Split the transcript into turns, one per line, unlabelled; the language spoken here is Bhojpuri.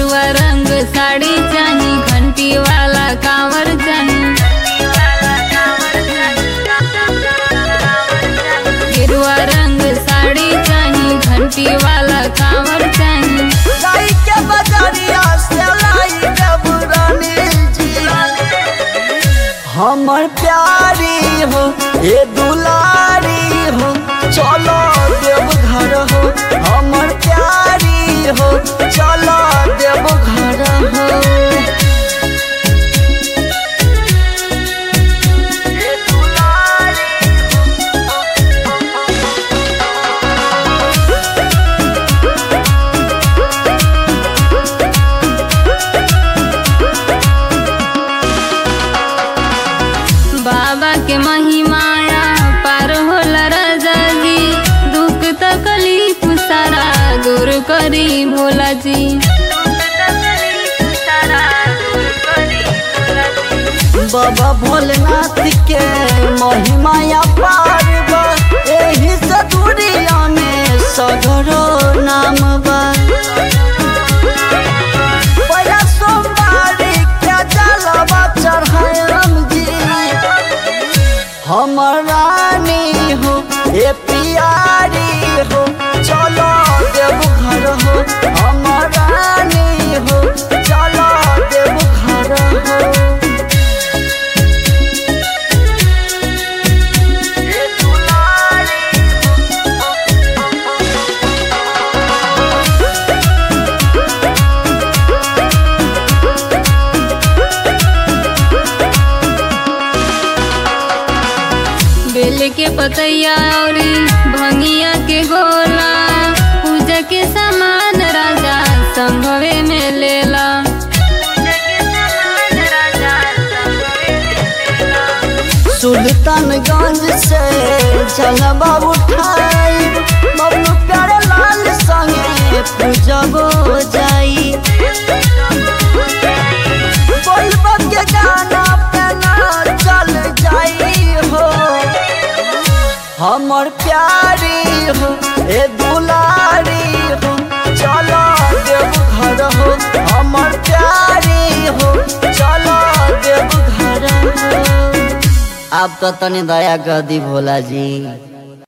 गेरुआ रंग साड़ी चाही घंटी वाला कांवर चाही गेरुआ रंग साड़ी चाही घंटी वाला कांवर चाही
लाई के बजरिया से लाई देवरानी जी हमर प्यारी हो ए दुलारी हो चलो देव घर हो हमर प्यारी हो चलो देव घर हो ए दुलारी
बाबा के महिमाया पार होला राजा जी दुख तकलीफ सारा दूर करी भोला जी
बाबा भोलेनाथ के महिमा पार बा एही से दुनिया में सगरो नाम बा पहिला सोमवारी के जलवा चढ़ायम जी हमर रानी हो ए पियारी हो चलो देव घर हो हमर रानी हो चलो देव घर हो ए दुलारी
बेल के पतैया औरी भंगिया के गोला पूजा के सामान राजा संभवे में लेला
सुल्तानगंज से जलवा उठाई बबलू प्यारे लाल संगे पूजबो जाई बोलबो के गाना पे ना चल जाई हो हमर प्यारी हो ए दुलारी हो चलो देव घर हो हमर प्यारी हो चलो देव घर हो आप तो तनी दया कर दी भोला जी